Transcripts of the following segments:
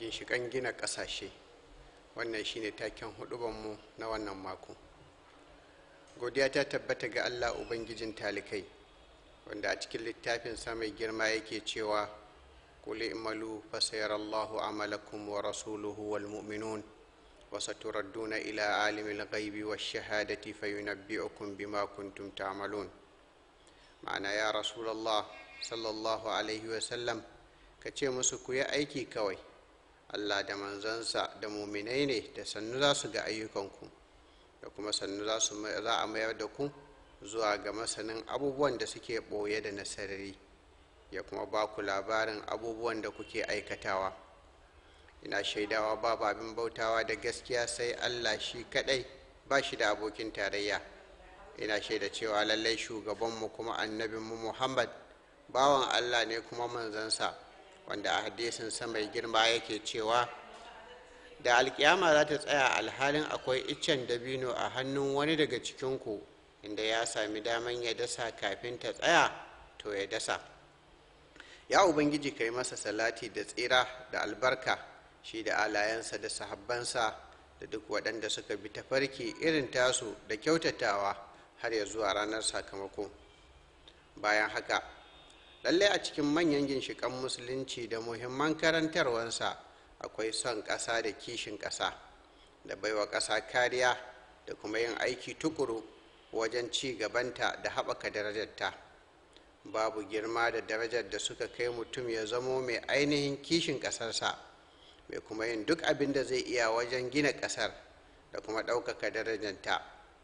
ginshiƙan gina ƙasashe wannan shine taken hudubanmu na wannan mako godiya ta tabbata ga allah ubangijin talikai wanda a cikin littafin mai girma yake cewa kuli imalu fasayarallahu amalakum wa rasuluhu wal mu'minun wa saturadduna ila alimil ghaibi wa shahadati fayunabbi'ukum bima kuntum ta'malun ma'ana ya rasulallah sallallahu alaihi wasallam ka ce musu ku yi aiki kawai allah da manzansa da muminai ne da sannu za su ga ayyukanku da kuma sannu za a mayar da ku zuwa ga masanin abubuwan da suke ɓoye da nasarari ya kuma ba ku labarin abubuwan da kuke aikatawa ina shaidawa babu abin bautawa da gaskiya sai allah shi kadai ba shi da abokin tarayya ina shaida cewa lallai shugabanmu kuma annabinmu muhammad bawan allah ne kuma manzansa wanda a hadisin mai girma yake cewa da alkiyama za ta tsaya alhalin akwai iccen dabino a hannun wani daga cikinku inda ya sami daman ya dasa kafin ta tsaya to ya dasa ya ubangiji ka yi masa salati da tsira da albarka shi da alayensa da sahabbansa da duk waɗanda suka bi tafarki irin tasu da kyautatawa har ya zuwa ranar sakamako bayan haka lallai a cikin manyan ginshiƙan musulunci da muhimman karantarwansa akwai son ƙasa da kishin ƙasa da baiwa ƙasa kariya da kuma yin aiki tukuru wajen ci gabanta da haɓaka darajarta babu girma da darajar da suka kai mutum ya zamo mai ainihin kishin ƙasarsa mai kuma yin duk abin da zai iya wajen gina ƙasar da kuma ɗaukaka darajarta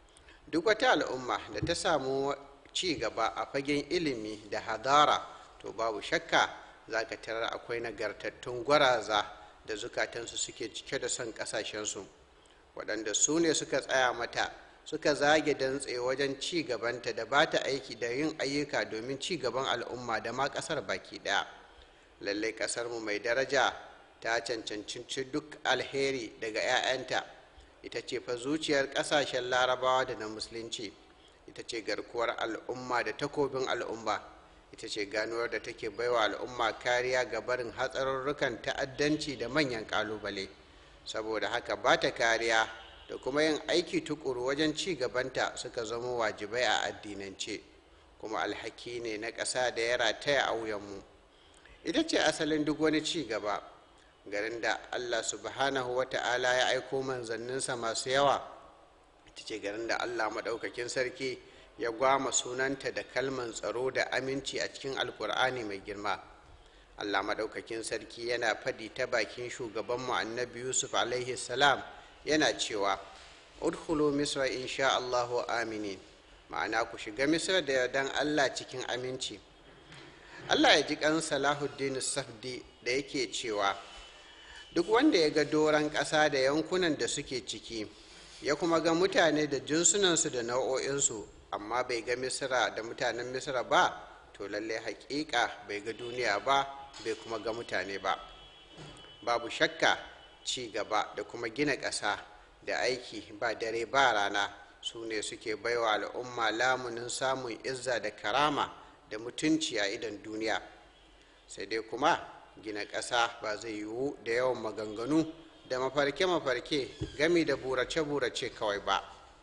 duk wata al'umma da ta samu ci gaba a fagen ilimi da hadara to babu shakka za ka tarar akwai nagartattun gwaraza da zukatansu suke cike da son ƙasashensu waɗanda su ne suka tsaya mata suka zage dantse wajen ci gabanta da ba ta aiki da yin ayyuka domin ci gaban al'umma da ma ƙasar baki ɗaya lallai ƙasarmu mai daraja ta cancanci duk alheri daga 'ya'yanta ita ce fa zuciyar ƙasashen larabawa da na musulunci ita ce garkuwar al'umma da takobin al'umma ita ce ganuwar da take baiwa al'umma kariya ga barin hatsarurrukan ta'addanci da manyan ƙalubale saboda haka ba ta kariya da kuma yin aiki tukuru wajen ci gabanta suka zama wajibai a addinance kuma alhaki ne na ƙasa da ya rataya a wuyanmu ita ce asalin duk wani ci gaba garin da allah subhanahu wa ta'ala ya aiko manzanninsa masu yawa ita ce garin da allah maɗaukakin sarki ya gwama sunanta da kalman tsaro da aminci a cikin alkur'ani mai girma allah maɗaukakin sarki yana faɗi ta bakin shugabanmu annabi yusuf alaihi salam yana cewa udkhulu misra insha allahu aminin ma'ana ku shiga misra da yardan allah cikin aminci allah ya ji kan salahuddin safdi da yake cewa duk wanda ya ga doron ƙasa da yankunan da suke ciki ya kuma ga mutane da jinsunansu da nau'o'insu amma bai ga misra da mutanen misra ba to lalle haƙiƙa bai ga duniya ba bai kuma ga mutane ba babu shakka ci gaba da kuma gina ƙasa da aiki ba dare ba rana su ne suke baiwa al'umma lamunin samun izza da karama da mutunci a idan duniya sai dai kuma gina ƙasa ba zai yiwu da yawan maganganu da mafarke-mafarke gami da burace-burace kawai ba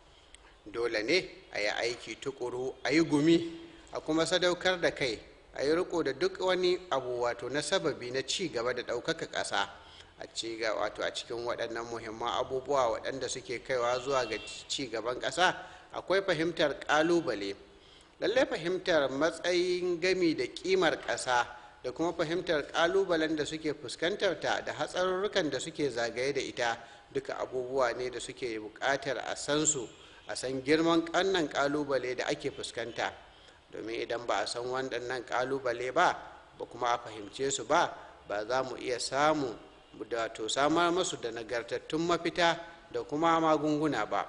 dole ne a yi aiki tukuru a yi gumi a kuma sadaukar da kai a yi riko da duk wani abu wato na sababi na ci gaba da ɗaukaka ƙasa a ci wato a cikin waɗannan muhimman abubuwa waɗanda suke kaiwa zuwa ga ci gaban ƙasa akwai fahimtar ƙalubale lallai fahimtar matsayin gami da ƙimar ƙasa da kuma fahimtar ƙalubalen da suke fuskantar ta da hatsarurrukan da suke zagaye da ita duka abubuwa ne da suke buƙatar a san su a san girman ƙannan ƙalubale da ake fuskanta domin idan ba a san waɗannan ƙalubale ba ba kuma a fahimce su ba ba za mu iya samu da to samar masu da nagartattun mafita da kuma magunguna ba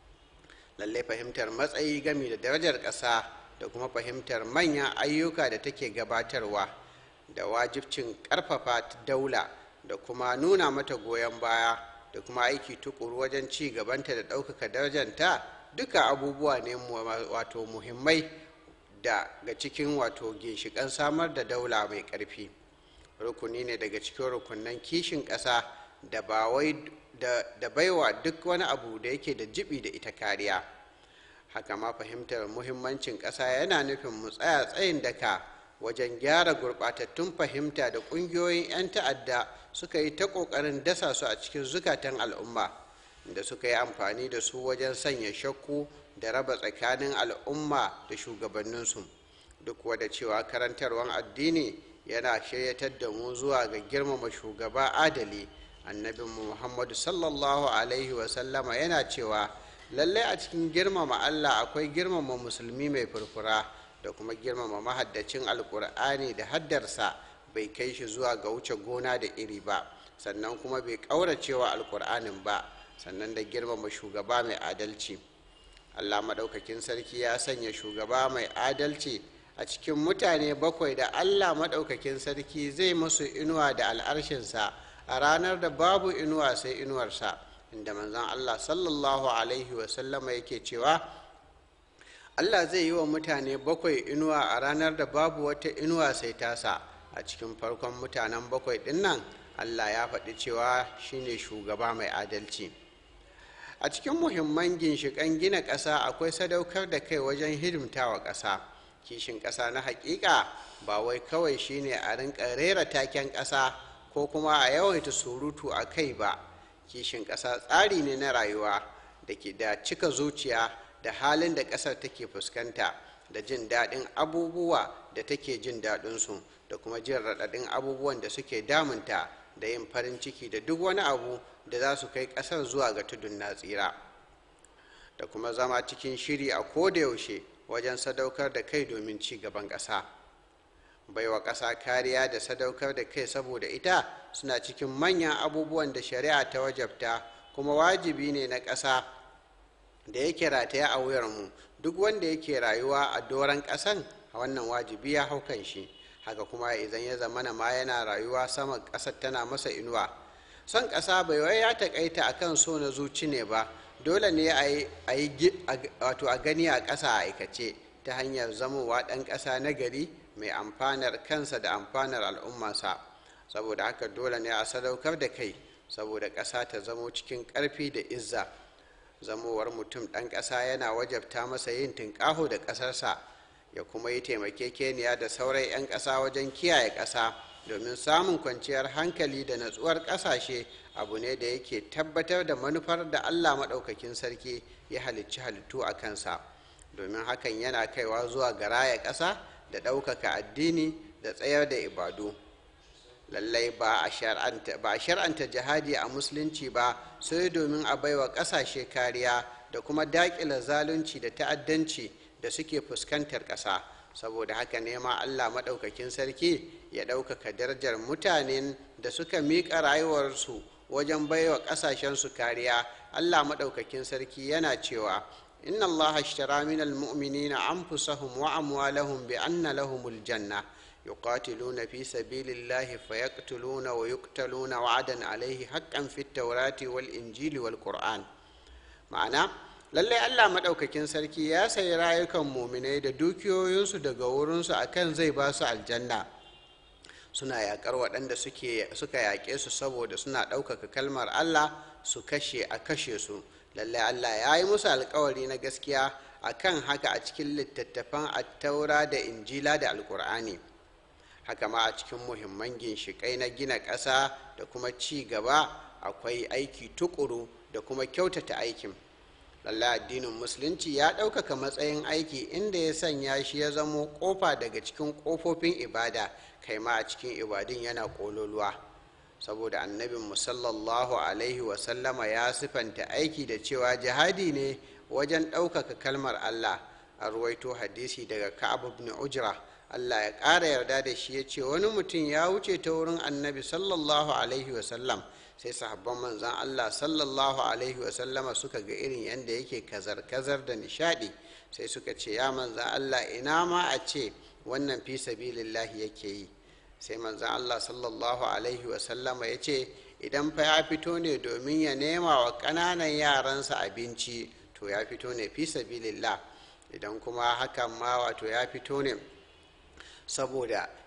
lallai fahimtar matsayi gami da darajar ƙasa da kuma fahimtar manyan ayyuka da take gabatarwa da wajibcin ƙarfafa daula da kuma nuna mata goyon baya da kuma aiki tukuru wajen ci gabanta da ɗaukaka darajanta duka abubuwa ne wato muhimmai da ga cikin wato ginshiƙan samar da daula mai ƙarfi rukuni ne daga cikin rukunan kishin ƙasa da ba wai da baiwa duk wani abu da yake da jibi da ita kariya haka ma fahimtar muhimmancin ƙasa yana nufin mu tsaya tsayin daka wajen gyara gurɓatattun fahimta da ƙungiyoyin 'yan ta'adda suka yi ta ƙoƙarin dasa su a cikin zukatan al'umma da suka yi amfani da su wajen sanya shakku da raba tsakanin al'umma da shugabanninsu duk wada cewa karantarwar addini yana shiryatar da mu zuwa ga girmama shugaba adali annabinmu muhammadu sallallahu alaihi wasallama yana cewa lallai a cikin girmama allah akwai girmama musulmi mai furfura da kuma girmama mahaddacin alkur'ani da haddarsa bai kai shi zuwa ga wuce gona da iri ba sannan kuma bai ƙauracewa alkur'anin ba sannan da girmama shugaba mai adalci allah maɗaukakin sarki ya sanya shugaba mai adalci a cikin mutane bakwai da allah maɗaukakin sarki zai musu inuwa da al'arshinsa a ranar da babu inuwa sai inuwarsa inda manzon allah sallallahu alaihi wasallama yake cewa allah zai yi wa mutane bakwai inuwa a ranar da babu wata inuwa sai tasa a cikin farkon mutanen bakwai ɗin nan allah ya faɗi cewa shine shugaba mai adalci a cikin muhimman ginshiƙan gina ƙasa akwai sadaukar da kai wajen hidimtawa ƙasa kishin ƙasa na haƙiƙa ba wai kawai shine a rinka rera taken ƙasa ko kuma a yawaita surutu a kai ba kishin ƙasa tsari ne na rayuwa da ke da cika zuciya da halin da ƙasar take fuskanta da jin daɗin abubuwa da take jin daɗinsu da kuma jin raɗaɗin abubuwan da suke damunta da yin farin ciki da duk wani abu da za su kai ƙasar zuwa ga tudun na tsira da kuma zama cikin shiri a kodayaushe wajen sadaukar da kai domin ci gaban ƙasa baiwa ƙasa kariya da sadaukar da kai saboda ita suna cikin manyan abubuwan da shari'a ta wajabta kuma wajibi ne na ƙasa da yake rataya a wuyarmu duk wanda yake rayuwa a doron ƙasan a wannan wajibi ya hau kan shi haka kuma idan ya zamana ma yana rayuwa sama ƙasar tana masa inuwa son ƙasa bai wai ya taƙaita a kan so na zuci ne ba dole ne a yi wato a gani a ƙasa a aikace ta hanyar zamowa ɗan ƙasa na gari mai amfanar kansa da amfanar al'ummarsa saboda haka dole ne a sadaukar da kai saboda ƙasa ta zamo cikin ƙarfi da izza zamowar mutum ɗan ƙasa yana wajabta masa yin tunƙaho da ƙasarsa ya kuma yi taimakekeniya da sauran 'yan ƙasa wajen kiyaye ƙasa domin samun kwanciyar hankali da natsuwar ƙasashe abu ne da yake tabbatar da manufar da allah maɗaukakin sarki ya halicci halittu a kansa domin hakan yana kaiwa zuwa ga raya ƙasa da ɗaukaka addini da tsayar da ibadu lallai ba a shar'anta jihadi a musulunci ba sai domin a baiwa ƙasashe kariya da kuma daƙila zalunci da ta'addanci da suke fuskantar ƙasa saboda haka nema allah maɗaukakin sarki ya ɗaukaka darajar mutanen da suka miƙa rayuwarsu wajen baiwa ƙasashensu kariya allah maɗaukakin sarki yana cewa inna allah ashtara min almu'minina anfusahum wa amwalahum bi anna lahumul janna يقاتلون في سبيل الله فيقتلون ويقتلون وعدا عليه حقا في التوراة والإنجيل والقرآن معنى lallai Allah maɗaukakin sarki ya sayi rayukan muminai da dukiyoyinsu daga wurinsu akan zai ba su aljanna suna yaƙar waɗanda suka yaƙe su saboda suna ɗaukaka kalmar Allah su kashe a kashe su lallai Allah ya yi musu alkawari na gaskiya akan haka a cikin littattafan attaura da injila da alkur'ani haka ma a cikin muhimman ginshiƙai na gina ƙasa da kuma ci gaba akwai aiki tukuru da kuma kyautata aikin lallai addinin musulunci ya ɗaukaka matsayin aiki inda ya sanya shi ya zamo ƙofa daga cikin ƙofofin ibada kai ma a cikin ibadun yana ƙololuwa saboda annabin musallallahu alaihi wasallama ya sifanta aiki da cewa jihadi ne wajen ɗaukaka kalmar allah a ruwaito hadisi daga ka'ab ibn ujra Allah ya ƙara yarda da shi ya ce wani mutum ya wuce ta wurin annabi sallallahu alaihi wasallam sai sahabban manzan Allah sallallahu alaihi wasallama suka ga irin yadda yake kazar-kazar da nishadi sai suka ce ya manzan Allah ina ma a ce wannan fi sabilillahi yake yi sai manzan Allah sallallahu alaihi wasallama ya ce idan fa ya fito ne domin ya nema wa ƙananan yaransa abinci to ya fito ne fi sabilillah idan kuma hakan ma wato ya fito ne saboda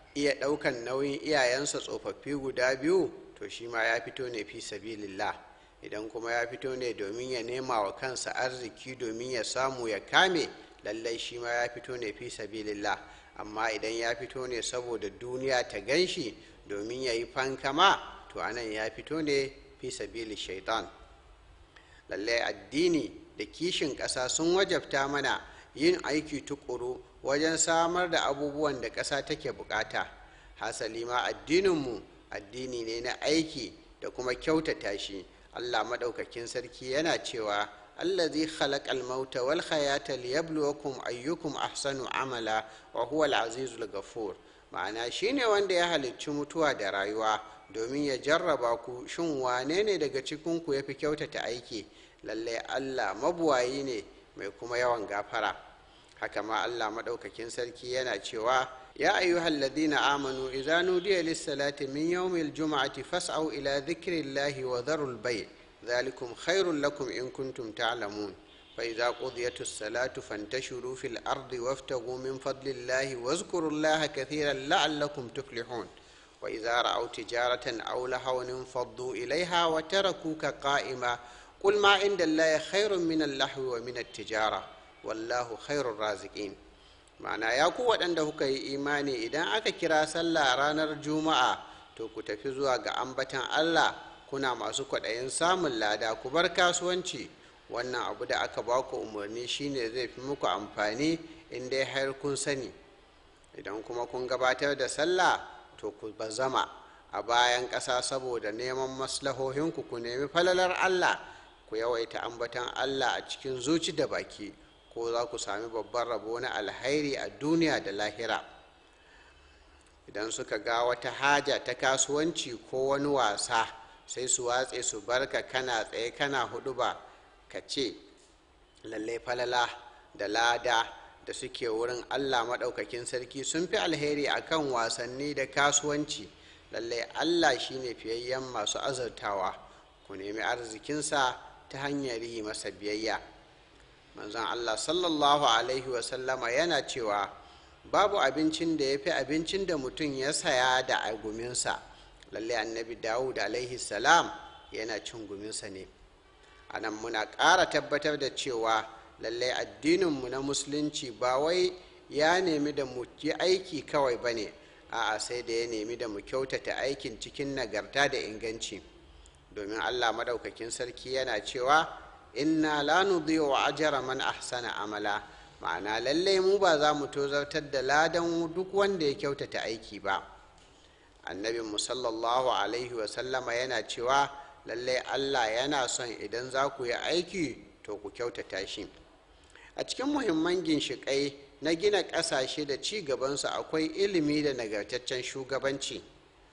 iya ɗaukan nauyin iyayensa tsofaffi guda biyu to shi ma ya fito ne fi sabilillah idan kuma ya fito ne domin ya nema wa kansa arziki domin ya samu ya kame lallai shi ma ya fito ne fi sabilillah amma idan ya fito ne saboda duniya ta gan shi domin ya yi fankama to anan ya fito ne fi sabili shaitan lallai addini da kishin ƙasa sun wajabta mana yin aiki tukuru wajen samar da abubuwan da ƙasa take bukata hasali ma addininmu addini ne na aiki da kuma kyautata shi allah maɗaukakin sarki yana cewa allazi khalaqal mauta wal hayata liyabluwakum ayyukum ahsanu amala wa huwa al-azizul ghafur ma'ana shine wanda ya halicci mutuwa da rayuwa domin ya jarraba ku shin wane ne daga cikin ku yafi kyautata aiki lallai allah mabuwayi ne mai kuma yawan gafara haka ma allah maɗaukakin sarki yana cewa ya ayyuhal ladina amanu idza nudiya lis-salati min yawmil jum'ati fas'au ila dhikrillahi wa dharul bay' ذلكم خير لكم إن كنتم تعلمون فإذا قضيت الصلاة فانتشروا في الأرض وابتغوا من فضل الله واذكروا الله كثيرا لعلكم تفلحون وإذا رأوا تجارة أو لهوا انفضوا إليها وتركوك قائما قل ما عند الله خير من اللهو ومن التجارة والله خير الرازقين ma'ana ya ku waɗanda kuka yi imani idan aka kira sallah ranar juma'a to ku tafi zuwa ga ambatan allah kuna masu kwaɗayin samun lada ku bar kasuwanci wannan abu da aka ba ku umarni shine zai fi muku amfani in dai har kun sani idan kuma kun gabatar da sallah to ku bazama a bayan ƙasa saboda neman maslahohinku ku nemi falalar allah ku yawaita ambatan allah a cikin zuci da baki ko za ku sami babban rabo na alhairi a duniya da lahira idan suka ga wata haja ta kasuwanci ko wani wasa sai su watse su barka kana tsaye kana hudu ba ka ce lallai falala da lada da suke wurin allah maɗaukakin sarki sun fi alheri akan wasanni da kasuwanci lallai allah shine fiyayyen masu azurtawa ku nemi arzikinsa ta hanyar yi masa biyayya manzon allah sallallahu alaihi wasallama yana cewa babu abincin da ya fi abincin da mutum ya saya da aguminsa lallai annabi dawud alaihi salam yana cin guminsa ne a nan muna ƙara tabbatar da cewa lallai addininmu na musulunci ba wai ya nemi da mu yi aiki kawai ba ne a'a sai da ya nemi da mu kyautata aikin cikin nagarta da inganci domin allah madaukakin sarki yana cewa inna la nudhi'u ajra man ahsana amala ma'ana lallai mu ba za mu tozartar da ladan duk wanda ya kyautata aiki ba annabin mu sallallahu alaihi wasallama yana cewa lallai allah yana son idan za ku yi aiki to ku kyautata shi a cikin muhimman ginshiƙai na gina ƙasashe da ci gabansu akwai ilimi da nagartaccen shugabanci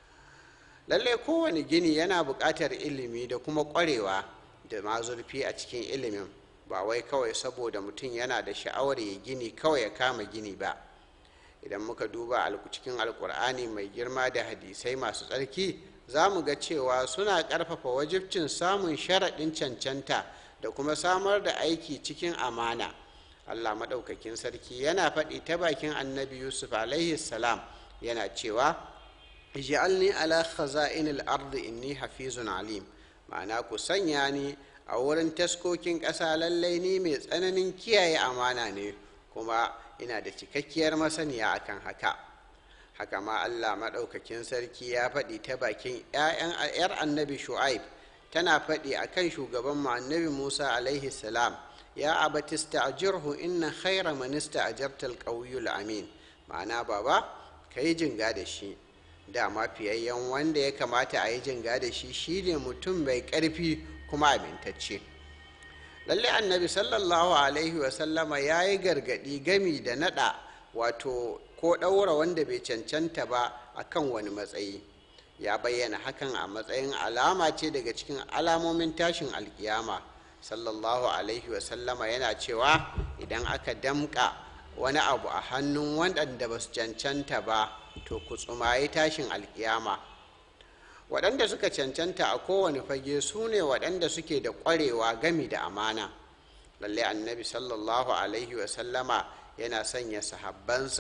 lallai kowane gini yana buƙatar ilimi da kuma ƙwarewa da mazurfi a cikin ilimin ba wai kawai saboda mutum yana da sha'awar ya gini kawai ya kama gini ba idan muka duba cikin alkur'ani mai girma da hadisai masu tsarki za mu ga cewa suna ƙarfafa wajibcin samun sharaɗin cancanta da kuma samar da aiki cikin amana allah maɗaukakin sarki yana faɗi ta bakin annabi yusuf alaihi salam yana cewa ij'alni ala khaza'inil ardi inni hafizun alim ma'ana ku sanya ni a wurin taskokin ƙasa lallai ni mai tsananin kiyaye amana ne kuma ina da cikakkiyar masaniya akan haka haka ma allah maɗaukakin sarki ya faɗi ta bakin 'yar annabi shu'aib tana faɗi akan shugaban mu annabi musa alaihi salam ya abatista ajirhu inna khaira manista ajartal ƙauyul amin ma'ana baba ka yi jinga da shi dama fiyayyen wanda ya kamata a yi jinga da shi shine mutum mai ƙarfi kuma amintacce lallai annabi sallallahu alaihi wasallama ya yi gargaɗi gami da naɗa wato ko ɗaura wanda bai cancanta ba a kan wani matsayi ya bayyana hakan a matsayin alama ce daga cikin alamomin tashin alkiyama sallallahu alaihi wasallama yana cewa idan aka damƙa wani abu a hannun waɗanda ba su cancanta ba to ku tsumayi tashin alkiyama waɗanda suka cancanta a kowane fage su ne waɗanda suke da ƙwarewa gami da amana lalle annabi sallallahu alaihi wasallama yana sanya sahabbansa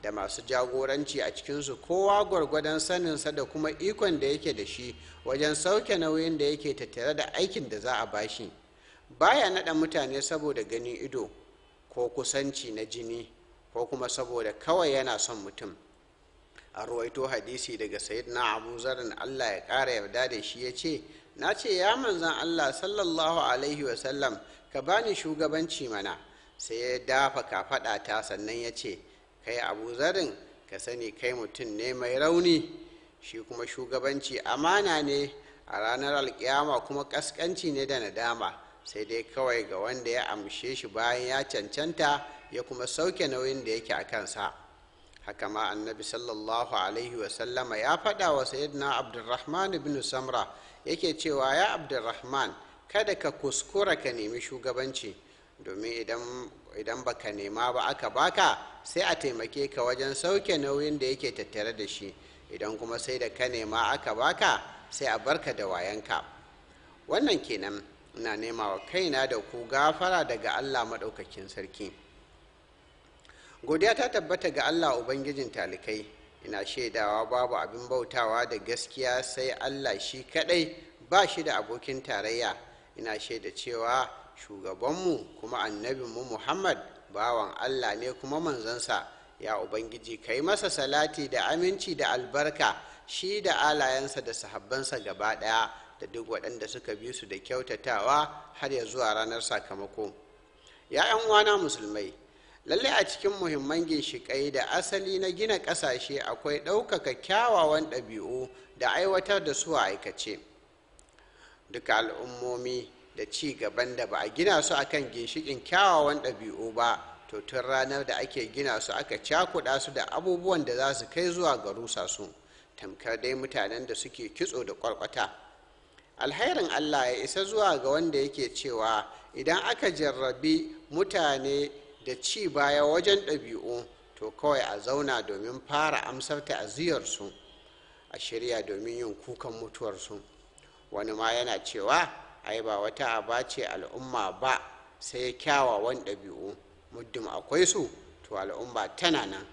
da masu jagoranci a cikinsu kowa gwargwadon saninsa da kuma ikon da yake da shi wajen sauke nauyin da yake tattare da aikin da za a bashi baya naɗa mutane saboda ganin ido ko kusanci na jini ko kuma saboda kawai yana son mutum a ruwaito hadisi daga na abu zarin allah ya ƙara yarda da shi ya ce na ce ya manzan allah sallallahu alaihi wasallam ka bani shugabanci mana sai ya dafa kafaɗa ta sannan ya ce kai abu zarin ka sani kai mutum ne mai rauni shi kuma shugabanci amana ne a ranar alkiyama kuma ƙasƙanci ne da nadama sai dai kawai ga wanda ya amshe shi bayan ya cancanta ya kuma sauke nauyin da yake a kansa haka ma annabi sallallahu alaihi wasallama ya faɗa wa sayyidina abdulrahman ibn samra yake cewa ya abdulrahman kada ka kuskura ka nemi shugabanci domin idan baka nema ba aka baka sai a taimake ka wajen sauke nauyin da yake tattare da shi idan kuma sai da ka nema aka baka sai a barka da wayanka wannan kenan ina nema wa kaina da ku gafara daga allah maɗaukakin sarki godiya ta tabbata ga allah ubangijin talikai ina shaidawa babu abin bautawa da gaskiya sai allah shi kadai ba shi da abokin tarayya ina shaida cewa shugabanmu kuma annabinmu muhammad bawan allah ne kuma manzansa ya ubangiji ka yi masa salati da aminci da albarka shi da alayensa da sahabbansa gaba ɗaya da duk waɗanda suka bi su da kyautatawa har ya zuwa ranar sakamako ya 'yan uwana musulmai lalle a cikin muhimman ginshiƙai da asali na gina ƙasashe akwai ɗaukaka kyawawan ɗabi'u da aiwatar da su a aikace duka al'ummomi da ci gaban da ba a gina su akan ginshiƙin kyawawan ɗabi'u ba to tun ranar da ake gina su aka cakuɗa su da abubuwan da za su kai zuwa ga rusa su tamkar dai mutanen da suke kitso da ƙwarƙwata alhairin allah ya isa zuwa ga wanda yake cewa idan aka jarrabi mutane da ci baya wajen ɗabi'u to kawai a zauna domin fara amsar ta'aziyarsu a shirya domin yin kukan mutuwarsu wani ma yana cewa ai ba wata aba ce al'umma ba sai kyawawan ɗabi'u muddin akwai su to al'umma tana nan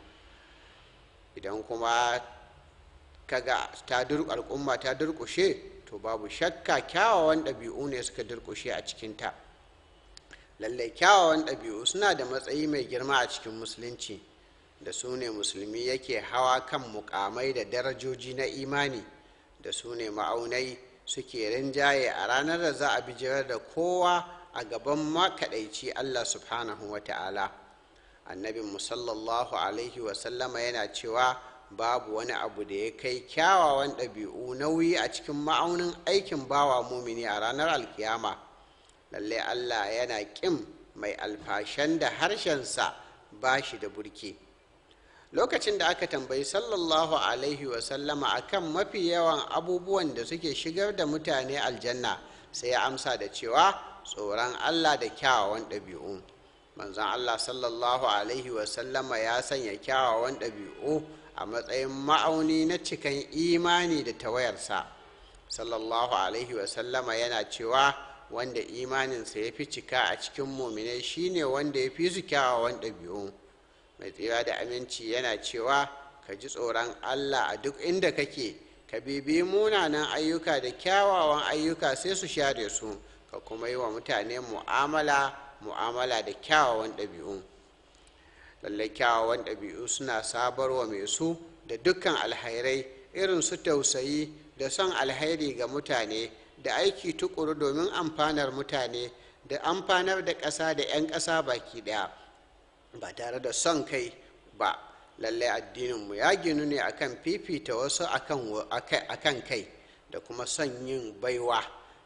idan kuma kaga ta al'umma ta durƙushe to babu shakka kyawawan ɗabi'u ne suka durƙushe a cikinta lallai kyawawan ɗabi'u suna da matsayi mai girma a cikin musulunci da su ne musulmi yake hawa kan mukamai da darajoji na imani da su ne ma'aunai suke rinjaye a ranar da za a bijirar da kowa a gaban makaɗaici allah subhanahu wa ta'ala annabin musallallahu alaihi wasallama yana cewa babu wani abu da ya kai kyawawan ɗabi'u nauyi a cikin ma'aunin aikin bawa mumini a ranar alkiyama lalle allah yana ƙin mai alfashan da harshensa ba shi da burki lokacin da aka tambayi sallallahu alaihi wasallama akan mafi yawan abubuwan da suke shigar da mutane aljanna sai ya amsa da cewa tsoron allah da kyawawan ɗabi'u manzon allah sallallahu alaihi wasallama ya sanya kyawawan ɗabi'u a matsayin ma'auni na cikan imani da tawayarsa sallallahu alaihi wasallama yana cewa wanda imaninsa ya fi cika a cikin muminai shine wanda ya fi su kyawawan ɗabi'u mai tsira da aminci yana cewa ka ji tsoron allah a duk inda kake ka bibi munanan ayyuka da kyawawan ayyuka sai su share su ka kuma yi wa mutane mu'amala mu'amala da kyawawan ɗabi'u lallai kyawawan ɗabi'u suna sabarwa mai su da dukkan alhairai irin su tausayi da son alhairi ga mutane da aiki tukuru domin amfanar mutane da amfanar da ƙasa da 'yan ƙasa baki ɗaya ba tare da son kai ba lallai addininmu ya ginu ne akan fifita wasu akan kai da kuma son yin baiwa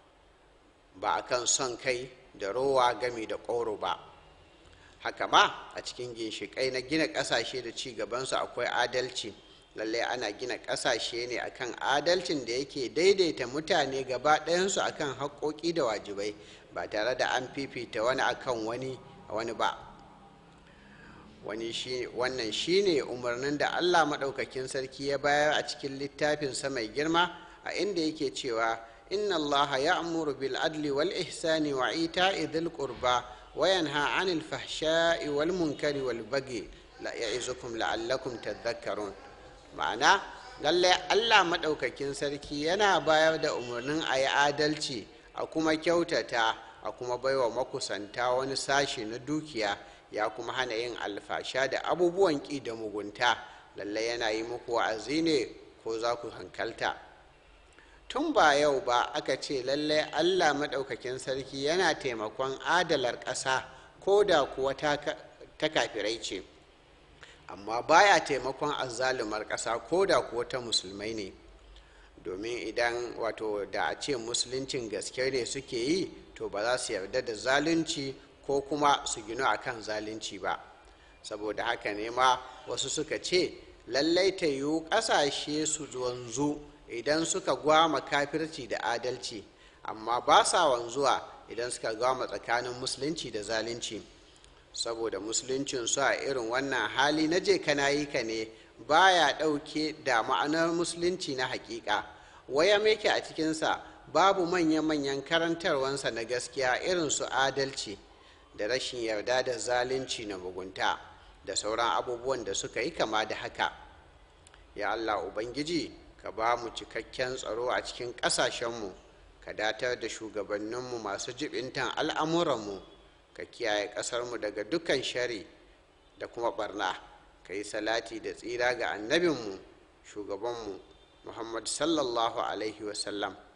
ba akan son kai da rowa gami da ƙoro ba haka ma a cikin ginshiƙai na gina ƙasashe da ci gabansu akwai adalci lallai ana gina ƙasashe ne akan adalcin da yake daidaita mutane gaba ɗayansu akan haƙoƙi da wajibai ba tare da an fifita wani akan wani wani ba wani shi wannan shine umarnin da allah maɗaukakin sarki ya bayar a cikin littafinsa mai girma a inda yake cewa inna allaha ya'muru bil adli wal ihsani wa ita'i dhil qurba wa yanha 'anil fahsha'i wal munkari wal baghi ya'izukum la'allakum tadhakkarun ma'ana lalle Allah maɗaukakin sarki yana bayar da umarnin a yi adalci a kuma kyautata a kuma baiwa makusanta wani sashi na dukiya ya kuma hana yin alfasha da abubuwan ƙi da mugunta lalle yana yi muku wa'azi ne ko za ku hankalta tun ba yau ba aka ce lalle Allah maɗaukakin sarki yana taimakon adalar ƙasa ko da kuwa ta kafirai ce amma baya taimakon azzalumar ƙasa ko da kuwa ta musulmai ne domin idan wato da a ce musuluncin gaske ne suke yi to ba za su yarda da zalunci ko kuma su gino a kan zalunci ba saboda haka ne ma wasu suka ce lallai ta yiwu ƙasashe su wanzu idan suka gwama kafirci da adalci amma ba sa wanzuwa idan suka gwama tsakanin musulunci da zalunci saboda musuluncin su a irin wannan hali na je kana yi ka ne baya ɗauke da ma'anar musulunci na hakika waya meke a cikinsa babu manya-manyan karantarwansa na gaskiya irin su adalci da rashin yarda da zalunci na mugunta da sauran abubuwan da suka yi kama da haka ya allah ubangiji ka ba mu cikakken tsaro a cikin ƙasashenmu ka datar da shugabanninmu masu jibintan al'amuranmu ka kiyaye ƙasarmu daga dukkan shari da kuma barna ka yi salati da tsira ga annabinmu shugabanmu muhammad sallallahu alaihi wasallam